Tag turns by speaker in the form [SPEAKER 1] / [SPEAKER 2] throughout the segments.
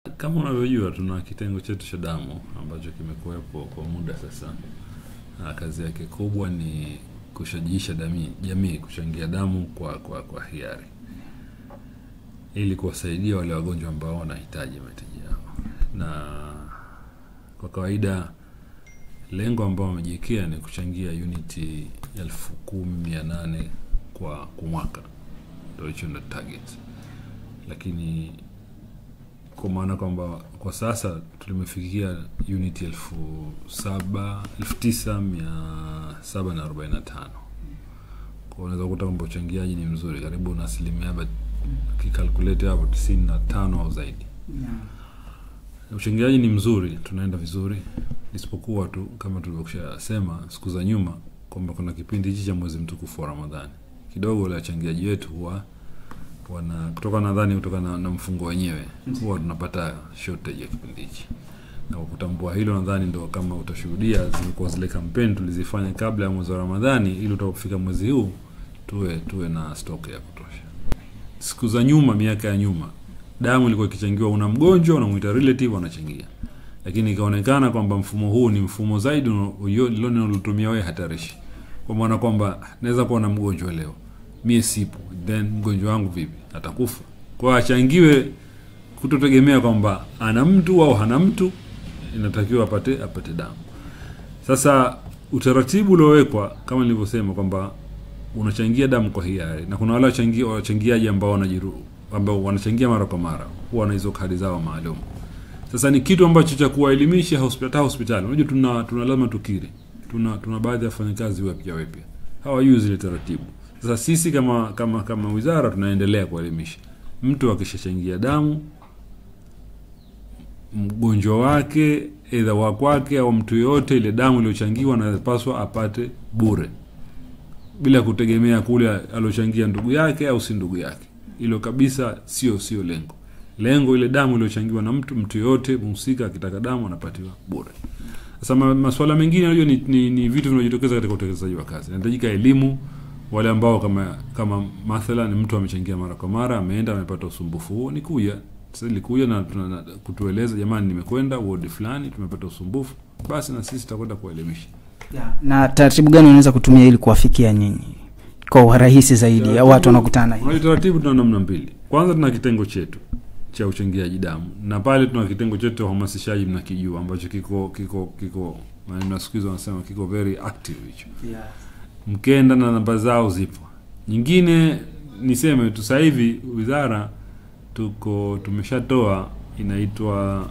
[SPEAKER 1] Kama unavyojua tuna kitengo chetu cha damu ambacho kimekuwepo kwa muda sasa. Na kazi yake kubwa ni kushajiisha jamii, jamii kuchangia damu kwa, kwa, kwa hiari ili kuwasaidia wale wagonjwa ambao wanahitaji mahitaji yao, na kwa kawaida lengo ambao wamejiwekea ni kuchangia uniti elfu kumi mia nane kwa kwa mwaka, ndio hicho ndio target, lakini kwa maana kwamba kwa sasa tulimefikia unit elfu saba elfu tisa mia saba na arobaini na tano kwa unaweza kukuta kwamba uchangiaji ni mzuri karibu na asilimia ba- kikalkulate hapo tisini na tano au zaidi uchangiaji ni mzuri tunaenda vizuri isipokuwa tu kama tulivyokushasema siku za nyuma kwamba kuna kipindi hichi cha mwezi mtukufu wa ramadhani kidogo wale wachangiaji wetu huwa wana kutoka nadhani kutokana na, na mfungo wenyewe huwa tunapata shortage ya kipindi hichi na kwa kutambua hilo nadhani ndo kama utashuhudia zilikuwa zile kampeni tulizifanya kabla ya mwezi wa ramadhani ili utakapofika mwezi huu tuwe tuwe na stock ya kutosha siku za nyuma miaka ya nyuma damu ilikuwa ikichangiwa una mgonjwa unamwita relative wanachangia lakini ikaonekana kwamba mfumo huu ni mfumo zaidi lilotumia wewe hatarishi kwa maana kwamba naweza kuwa na mgonjwa leo mie sipo then mgonjwa wangu vipi atakufa kwa achangiwe kutotegemea kwamba ana mtu au hana mtu inatakiwa apate apate damu sasa utaratibu uliowekwa kama nilivyosema kwamba unachangia damu kwa hiari na kuna wale wachangia- wachangiaji ambao wanajiru ambao wanachangia mara kwa mara huwa na hizo kadi zao maalum sasa ni kitu ambacho cha kuwaelimisha hospitali hospitali unajua tuna tuna lazima tukiri tuna tuna baadhi ya wafanyakazi wapya wapya hawajui zile taratibu sasa sisi kama kama kama wizara tunaendelea kuelimisha mtu akishachangia damu mgonjwa wake edha wa kwake au mtu yoyote ile damu iliyochangiwa anapaswa apate bure bila kutegemea kule aliochangia ndugu yake au si ndugu yake hilo kabisa sio sio lengo lengo ile damu iliyochangiwa na mtu mtu yoyote mhusika akitaka damu anapatiwa bure sasa ma, masuala mengine unajua ni, ni, ni vitu vinavyojitokeza katika utekelezaji wa kazi inahitajika elimu wale ambao kama kama mathalan mtu amechangia mara kwa mara ameenda amepata usumbufu huo ni kuja sasa ilikuja na, tuna- na kutueleza jamani nimekwenda wodi fulani tumepata usumbufu basi na sisi tutakwenda kuwaelimisha
[SPEAKER 2] na taratibu gani unaweza kutumia ili kuwafikia nyinyi kwa urahisi zaidi au watu wanakutana hivi?
[SPEAKER 1] Unajua taratibu tuna namna mbili. Kwanza tuna kitengo chetu cha uchangiaji damu na pale tuna kitengo chetu cha uhamasishaji mnakijua ambacho kiko kiko kiko maneno ya siku hizi wanasema kiko very active hicho. Mkenda na namba zao zipo. Nyingine niseme tu sasa hivi wizara tuko tumeshatoa inaitwa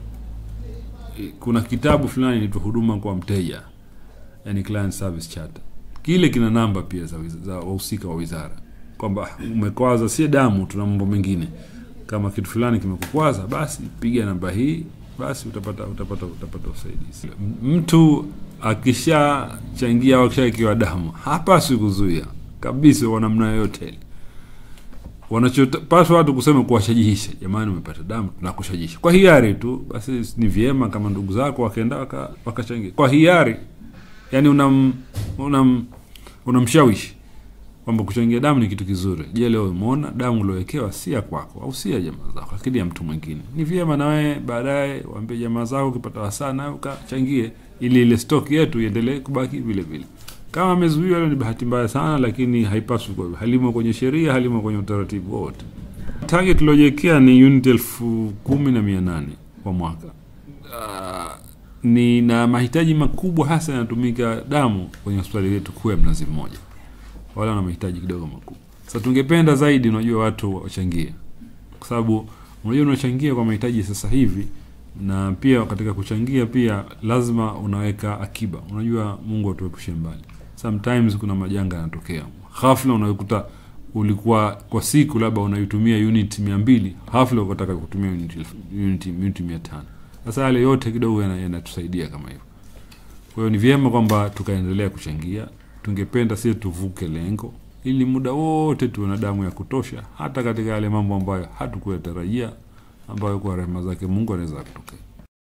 [SPEAKER 1] kuna kitabu fulani inaitwa huduma kwa mteja yani client service charter kile kina namba pia za, wiz- za wahusika wa wizara kwamba umekwaza si damu tuna mambo mengine kama kitu fulani kimekukwaza basi piga namba hii basi utapata utapata utapata usaidizi M- mtu akishachangia au akishaekiwa damu hapaswi kuzuia kabisa kwa namna yoyote ile wanachopaswa watu kusema kuwashajihisha jamani umepata damu tunakushajihisha kwa hiari tu basi ni vyema kama ndugu zako wakaenda waka- wakachangia kwa hiari yani unam unam unamshawishi kwamba kuchangia damu ni kitu kizuri je leo umeona damu uliowekewa si ya kwako au si ya jamaa zako lakini ya mtu mwingine ni vyema na wewe baadaye waambie jamaa zako ukipata wasaa nawe ukachangie ili ile stock yetu iendelee kubaki vile vile kama amezuiwa hilo ni bahati mbaya sana lakini haipaswi kwa halimo kwenye sheria halimo kwenye utaratibu wote target tuliojiwekea ni unit elfu kumi na mia nane kwa mwaka Ah, ni na mahitaji makubwa hasa yanatumika damu kwenye hospitali yetu kuu ya mnazi mmoja wale wana mahitaji kidogo makubwa sasa tungependa zaidi unajua watu wachangie kwa sababu unajua unachangia kwa mahitaji sasa hivi na pia katika kuchangia pia lazima unaweka akiba unajua mungu atuepushe mbali sometimes kuna majanga yanatokea ghafla unakuta ulikuwa kwa siku labda unaitumia unit mia mbili ghafla ukataka kutumia unit elfu- unit unit mia tano sasa yale yote kidogo yana- yanatusaidia kama hivyo kwa hiyo ni vyema kwamba tukaendelea kuchangia tungependa sisi tuvuke lengo ili muda wote tuwe na damu ya kutosha hata katika yale mambo ambayo hatukuyatarajia ambayo kwa rehema zake mungu anaweza kutokea